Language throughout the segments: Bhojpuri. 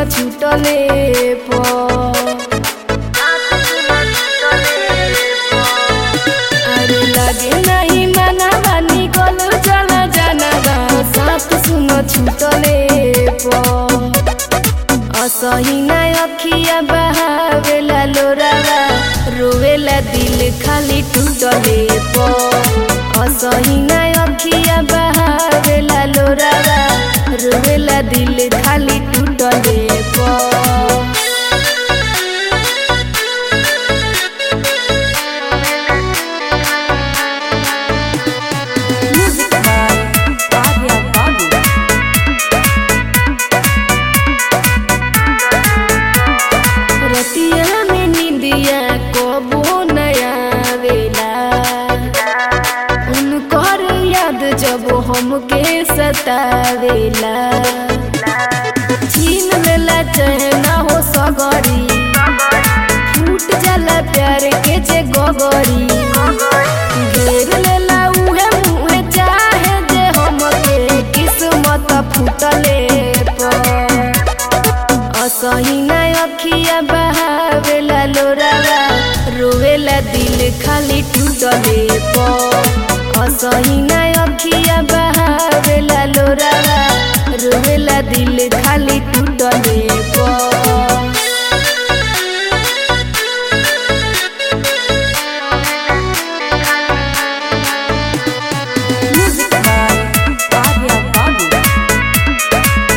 छूटले प अरे लगे नहीं मना बानी गलू चला जाना बा साथ सुन छूटले प असही ना अखिया बहावेला लोरावा रोवेला दिल खाली टूटले प असही ना अखिया बहावेला लोरावा रोवेला दिल खाली टूटले प Music by Arya Babu. रतिया में निंदिया कबो नया वेला उनकर याद जब हमके सतावेला छीन लेला चहना हो सगरी फूट जाला प्यार के जे गगरी घेर लेला उहे मुहे चाहे जे हमके किस्मत फूटले पर असही ना अखिया बहावेला लोरावा रोवेला दिल खाली टूटले प असही ना अखिया बहावेला लोरावा रोवेला दिल खाली टूटले प Music by Arya Babu.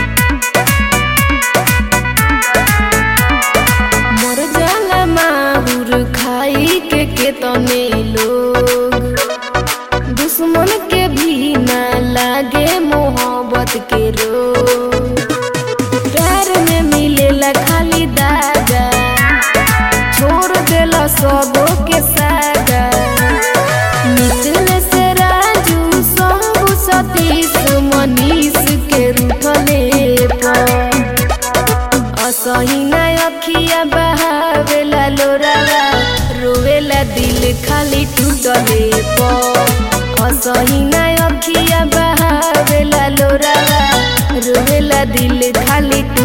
मर जाला माहुर खाई के केतने लोग दुश्मन के भी ना लागे मोहब्बत के रोग प्यार में मिलेला खाली दागा छोड़ देला सबो के सागा निकले से राजू शंभु सतीश मनीष के रूठले पर असही ना अखिया बहावेला लोरावा रोवेला दिल खाली टूटले प असही ना अखिया बहावेला लोरावा रोवेला दिल खाली